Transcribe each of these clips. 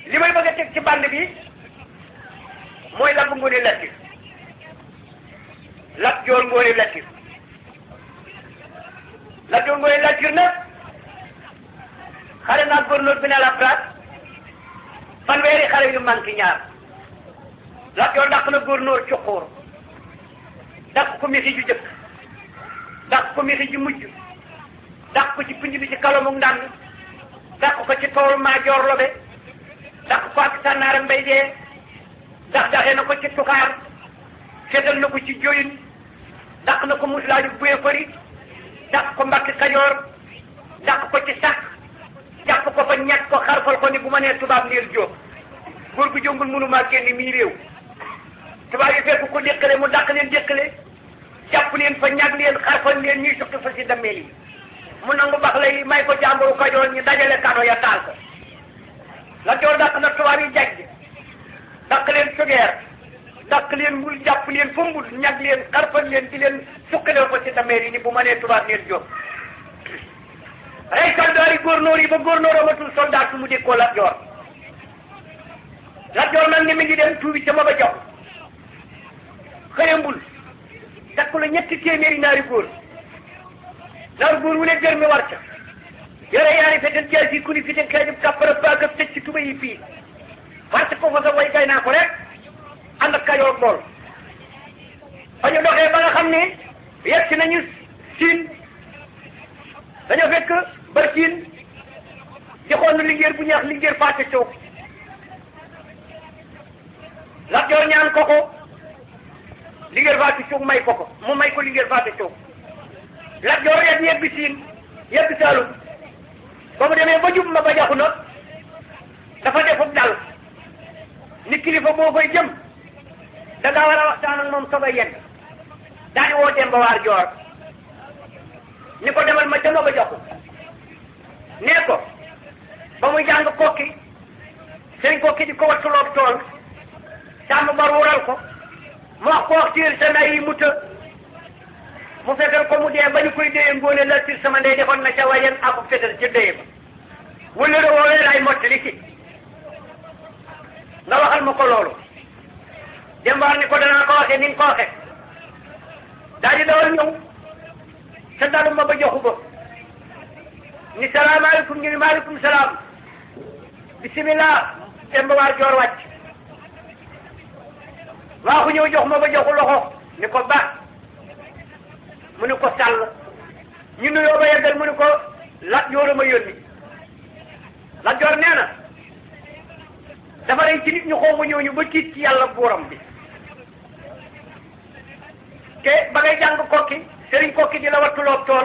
li may bëgg a teg ci bande bi mooy Lat Ngoone Latir Lat Joor Ngoone Latir Lat Joor Ngoone Latir nag xale naa gouverneur bi ne la place fanweeri xale yu manqué ñaar Lat Joor dàq na gouverneur Cuqóor dàq ko misi ju jëkk dàq ko misi ju mujj dàq ko ci pinj bi ci kalamu ndànd dàq ko ci toolu Maajoor Lobe dàq ko ak sànnaara mbay dee dax daxee na ko ci tukaar seetal na ko ci joyin dàq na ko muslaaju buye fëri dàq ko mbakki kajoor dàq ko ci sàq jàpp ko fa ñett ko xarfal ko ni bu ma nee tubaab ndeel jóob góor gu jongul mënumaa génn mii réew tubaab yi fekk ko déqale mu dàq leen déqale jàpp leen fa ñag leen xarfal leen ñuy suqi fa si dammeel yi mu nangu bax lay may ko jàmburu kajoor ñu dajale kado ya taal ko la joor dàq na tubaab yi jajj dàq leen sugeer dàq leen mbul jàpp leen fa mbul ñag leen xarfal leen di leen suqalee ko si dammeel yi ni bu ma nee tubaab ndeel jóob rey soldaar yi góornóor yi ba góornóor amatul soldat su mu dékkoo Lat Joor Lat Joor nag ni mi ngi dem tuubi ca ma ba jox xëyambul takku la ñetti téeméeri naari góor naari góor wu ne jër mi war ca yore yaari fetel jaay si kuni fi te xeejub kàppara baag ak tëj ci tuba yi fii parce que fa sa way gay naa ko rek ànd ak kayoor bool fa ñu doxee ba nga xam ne yegg si nañu siin dañoo fekk barkiin joxoon na liggéey bu ñaax liggéey fàtte coow Lat Joor ñaan ko ko liggéey fàtte coow may ko ko mu may ko liggéey fàtte coow Lat Joor yegg yegg siin yegg Saalum ba mu demee ba jub ma ba jaxu na dafa defub dal ni kilifa boo koy jëm da ngaa war a waxtaan ak moom soog a yegg daal di woo Demba Waar Joor ni ko demal ma ca ma ba joxu nee ko ba muy jàng kokki sëñ kokki di ko wattuloo tool sàmm bar wural ko mu wax ko wax tiir sa nday yi mu të mu fekkal ko mu dee ba ñu koy déye ngóone la tir sama ndey defoon na ca wayen aku fetal ca déye ba wala la woowee lay mottali si nga waxal ma ko loolu dembaar ni ko danaa ko waxee ni nga ko waxee daal di dawal ñëw sa dalu ma ba joxu ba ni salaamaaleykum ñu ni maaleykum salaam bisimilah Demba Waar Joor wàcc waaxu ñëw jox ma ba joxu loxo ni ko ba mu ni ko sàll ñu nuyoo ba yeggal mu ni ko Lat Joor a ma yónni Lat Joor nee na dafa rey ci nit ñu xaw ma ñëw ñu ba tiit ci yàlla buuram bi te ba ngay jàng kokki sëriñ kokki di la wattuloo tool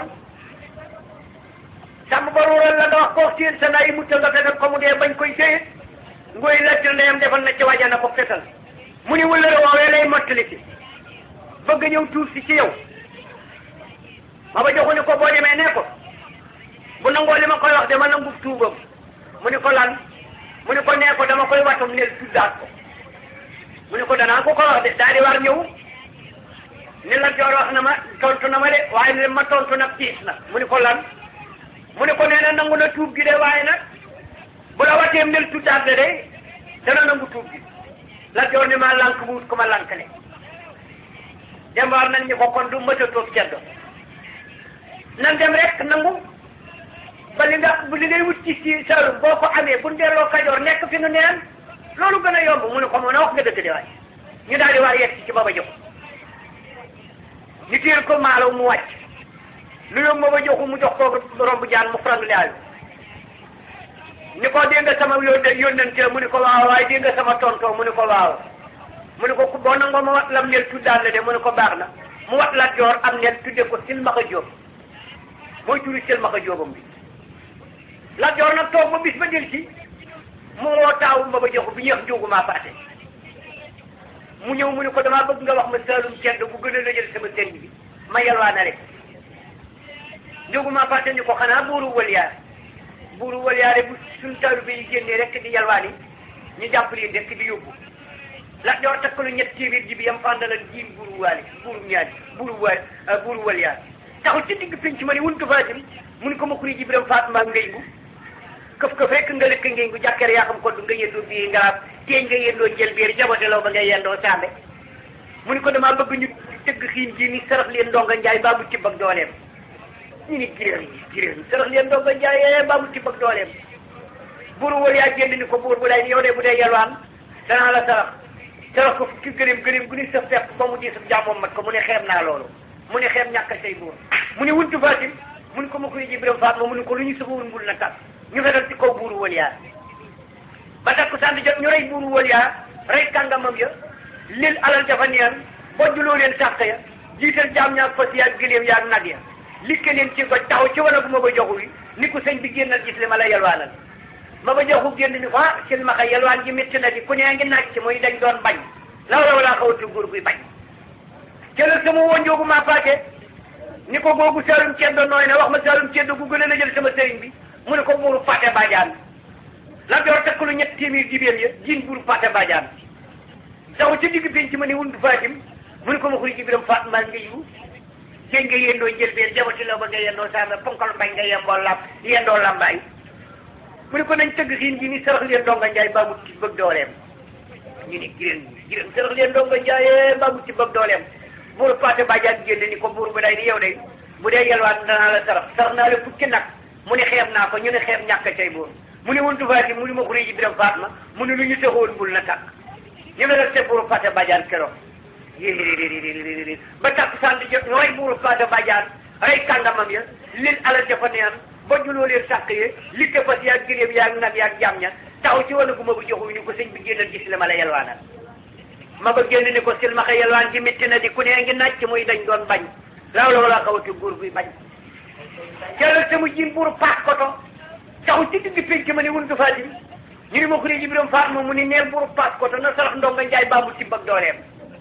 sàmm ba ruural la nga wax koo siin sa nayi mutta nga fetal ko mu dee bañ koy séyit ngoy lattir ndeyam defal na ci wajana ko fetal mu ni wëllëre woowee lay mottali si bëgg ñëw tuur si ci yow ma ba joxu ni ko boo demee ne ko bu nangoo li ma koy wax dama nangu tuubam mu ni ko lan mu ni ko nee ko dama koy watum nel tuddaat ko mu ni ko danaa ko ko wax de daal di war ñëw ni la joor wax na ma tontu na ma de waaye li ma tontu nag tiis na mu ni ko lan mu ni ko nee na nangu na tuub gi de waaye nag bu la wateem nel tuddaat de de dana nangu tuub gi la joor ni ma lànk bu wut ko ma lànkale dembaar nañ ñu ko kon du mësa toog ceddo nan dem rek nangu ba li nga li ngay wut ci ci Saalum boo ko amee bu delloo Kajoor nekk fi nu neen loolu gën a yomb mu ne ko mën a wax nga dëgg de waay ñu daal di war yegg ci ba ba jox ñu téel ko maalaw mu wàcc lu yóbbu ma ba joxu mu jox ko romb jaan mu frang laayu ni ko dégg nga sama yónne yónnante mu ni ko waaw waaye dégg nga sama tontoo mu ni ko waaw mu ni ko ku boo nangoo ma wat lam nel tuddaan la de mu ni ko baax na mu wat Lat Joor am nel tudde ko silmaxa jóob mooy turi silmaxa jóobam bi Lat Joor nag toog ba bis ba del ci mu woo taawul ma ba joxu bi ñeex njóogu maa paate mu ñëw mu ni ko damaa bëgg nga wax ma saalum cedd bu gën a lëjal sama sëriñ bi ma yalwaana rek njóogu maa paate ni ko xanaa buuru waliyaar buuru waliyaare bu suñ taalibe yi génnee rek di yalwaani ñu jàpp leen rek di yóbbu Lat Joor takkalu ñett téeméer ji bi yam fàndalal jiim buuru waali buuru ñaari buuru waali buuru waliyaar taxul ci digg penc ma ni wuntu faatim mu ni ko ma kuri ji biram faat maa ngay bu këf këf rek nga lëkk ngeen gu jàkkere yaa xam ko du nga yendoo bii ngaraab teeñ nga yendoo njël biir jabote law ba nga yendoo saambe mu ni ko damaa bëgg ñu tëgg xiin ji ni sarax leen ndonga njaay baa mu tibb ak dooleem ñu ni giréer yi giréer yi sarax leen ndonga njaay baa mu tibb ak dooleem buuru wal yaa génn ni ko buur bu lay ni yow de bu dee yalwaan danaa la sarax sarax ko fukki gëléem gëléem gu ni sa fepp ba mu diis jàmmoom mat ko mu ne xeeb naa loolu mu ne xeeb ñàkk say buur mu ne wuntu fatim mu ne ko ma koy jibiram faat ma mu ne ko lu ñu safawul mbul na tas ñu fetal ci kaw buuru wal yaa ba takku sànni jot ñu rey buuru wal yaa rey kàngamam ya lil alal jafa neen bojjuloo leen sàq ya jiital jaam ñaak fas yaag gëléem yaag nag ya likke leen ci goj taxaw ci wana bu ma ba joxu yi ni ko sëñ bi génnal gis li ma la yalwaanal ma ba joxu génn ni ko ah sil ma xay yalwaan ji métti na di ku nee ngi naaj ci muy dañ doon bañ law law laa xawatu góor guy bañ jëlal sama wonjoogu maa paake ni ko googu saalum ceddo nooy na wax ma saalum ceddo gu gën a la jël sama sëriñ bi mu ne ko buuru fàtte bajaan la door takkalu ñett téeméer jibéen ya jiin buuru fàtte bajaan saxu ca digg penc ma ne wundu fatim mu ne ko ma xuri jibiram faat maa nga yiwu jéeg nga yendoo njëlbeen jabati la ba nga yendoo saama ponkal mbay nga yemboo lam yendoo lambaay mu ne ko nañ tëgg xiin ji ni sarax leen donga njaay baa mu ci bëgg dooleem ñu ne giréen giréen sarax leen donga njaay baa mu ci bëgg dooleem buuru paate bajaan génn ni ko buur bu day ni yow de bu dee yelwaan danaa la sarax sarax naa la fukki nag mu ne xeeb naa ko ñu ne xeeb ñàkk cay buur mu ne wuntu faati mu ne ma xuri ji biram faat ma mu ne lu ñu taxoon bul na tàkk ñu ne la te buuru paate bajaan keroog yéeréeréeréeréeréer ba takk sànni jot ñu rey buuru paate bajaan rey kàngamam ya lil alal jafa neen ba juloo leen sàq ye li te fas yaag gëléem yaag nag yaag jàmm ña taxaw ci wana gu ma bu joxu ñu ko sëñ bi génnal gis la ma la yelwaanal ma ba génn ni ko silmaxa yelwaan ji métti na di ku nee ngi naaj ci muy dañ doon bañ laaw la wala xawati góor guy bañ jëlal sama jiin buuru paas koto taxaw ci digg pénc ma ne wuntu faati ñu ni ma ko ji biram faat ma mu ni neel buuru paas koto na sarax ndonga njaay baa mu tibb ak dooleem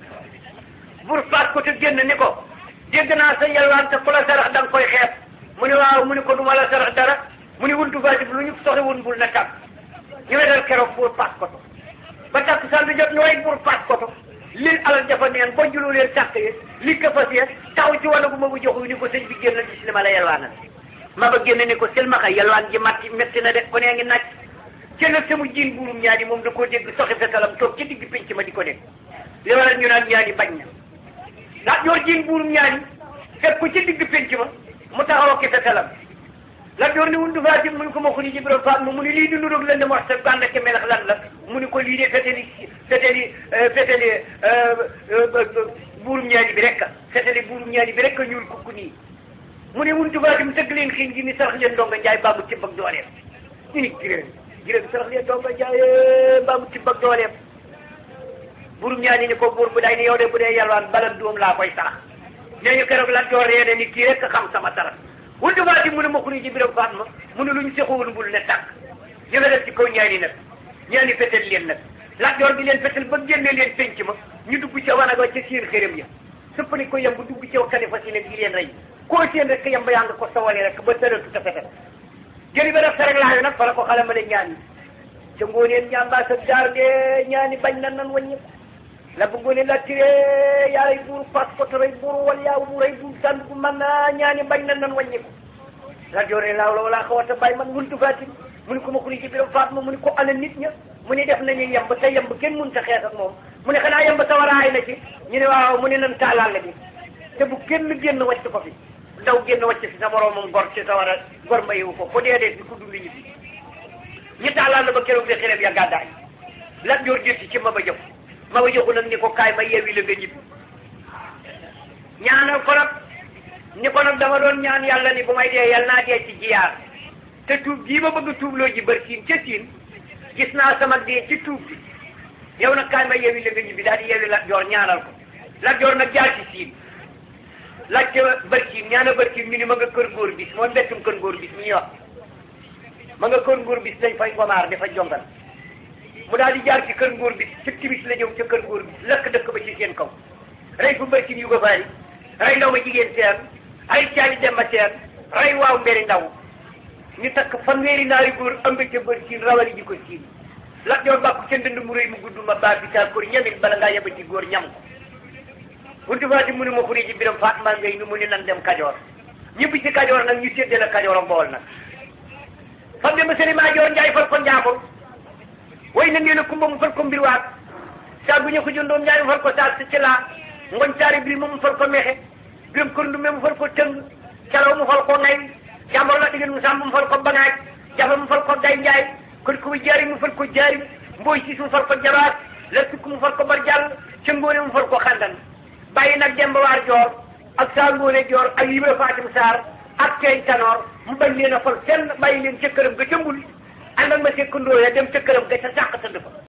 buuru paas koto génn ni ko dégg naa sa yelwaan te ku la sarax da nga koy xeeb mu ni waaw mu ni ko du ma la sarax dara mu ni wuntu faati lu ñu soxla woon bul na tàkk ñu wetal keroog buuru paas koto ba takk sal bi jot ñu rey buuru paas koto lil alal jafa neen ba juloo leen sàq ye li ko fas ye taxaw ci wàllu bu ma bu joxu ni ko sëñ bi génn gis li ma la yelwaanal ma ba génn ni ko silmaxa yelwaan ji matti métti na de ko nee ngi naaj jëlal sama jiin buurum ñaani moom da koo dégg soxi fetalam toog ci digg pénc ma di ko dégg li waral ñu naan ñaani bañ na ndax yor jiin buurum ñaani fekk ko ci digg pénc ma mu taxaw ak fetalam la door ni wundu faati mu ni ko ma xuni jibro faat ma mu ni lii di nuróog leen di wax sa gànd ak melax lan la mu ni ko lii de feteli feteli feteli buurum ñaani bi rek feteli buurum ñaani bi rek ñuul kukku nii mu ne wundu faati mu tëgg leen xiin ji ni sarax leen ndonga njaay baa mu tibb ak dooleem ñu ni giréen giréen sarax leen ndonga njaay baa mu tibb ak dooleem buurum ñaani ni ko buur bu day ni yow de bu dee yalwaan bala doom laa koy sarax nee ñu keroog la door reene ni kii rek xam sama sarax wundu faati mu ne ma xuri ji biram faat ma mu ne lu ñu sexoon bul ne tàkk ñu nga def ci kaw ñaani nag ñaani fetel leen nag laaj door di leen fetel ba génne leen penc ma ñu dugg ca wanaga ca seen xërëm ya sëppali ko yem bu dugg ca kane fas yéene di leen rey koo seen rek yem ba yaa nga ko sawale rek ba tëratu ta fetel jëli ba def sarek laayo nag fa la ko xale ma le ñaani ca ngooneen ñamba sa jaar de ñaani bañ na nan wàññi la bëggoon la tiré yàlla buur pas ko te rey buur wal yaa bu rey buur tànn bu man naa ñaani bañ na nan wàññi ko la joore laaw la wala xawata bàyyi man wuntu faati mu ni ko ma xuri ci biram faat ma mu ni ko ana nit ña mu ni def nañu yemb te yemb kenn mënut a xeex ak moom mu ne xanaa yemb sa waraay na ci ñu ne waaw mu ne nan taalaal la bi te bu kenn génn wàcc ko fi ndaw génn wàcc fi sa moroomam gor ci sa war a gor mayewu ko ko dee dee bi ku dund ñi fi ñu taalaal la ba keroog de xereb ya gàddaay la joor jëtti ci ma ba jëf ma ba joxu nag ni ko kaay ma yeewi la nga ñibbi ñaanal ko nag ni ko nag dama doon ñaan yàlla ni bu may dee yàlla naa dee ci jiyaar te tuub gii ma bëgg tuubloo ji bër siin ca siin gis naa sama dee ci tuub bi yow nag kaay ma yeewi la nga ñibbi daal di yeewi Lat Joor ñaanal ko Lat Joor nag jaar ci siin laajte bër siin ñaana bër siin ñu ni ma nga kër góor bis mooy mbettum kër góor bis mi ñuy wax ma nga kër góor bis dañ fay ngomaar dafa jongal mu daal di jaar ci kër ngóor bi ci timis la ñëw ca kër ngóor bi lakk dëkk ba ci seen kaw rey fu mbër ci yu ko faari rey ndaw ma jigéen seen rey caali demba seen rey waaw mberi ndaw ñu takk fanweeri naari góor ëmb ca bër siin rawali ji ko siin lak joor bàkku ca ndënd mu rëy mu gudd ma baa bi taal koor ñamit bala ngaa yeba ci góor ñam ko buntu faati mu ne ma xuri ji biram Fatma ngay nu mu ne nan dem kajoor ñibbi ci kajoor nag ñu séddale kajoor ak bool nag fam de ma sëri maa joor njaay fal ko njaambur way na ngeen a kumba mu fal ko mbir waat saa bu ñu ko jëndoon njaay mu fal ko saa si ci laa ngoñ saari biri mu fal ko mexe biram kërndume mu fal ko tëng calaw mu fal ko ngay jàmbor la diggan mu sàmb mu fal ko bangaaj jafa mu fal ko day njaay kon ko jaari mu fal ko jaari mbooy siis mu fal ko jabaat la tukk mu fal ko bar jàll ca ngóone mu fal ko xandan bàyyi nag demba waar joor ak saa ngóone joor ak yibra fatim saar ak ceeñ tanoor mu bañ leen a fal fenn bàyyi leen ca këram ga ca mbul ànd ak ma sekkandoo ya dem ca këram ga ca sàq tëdd fa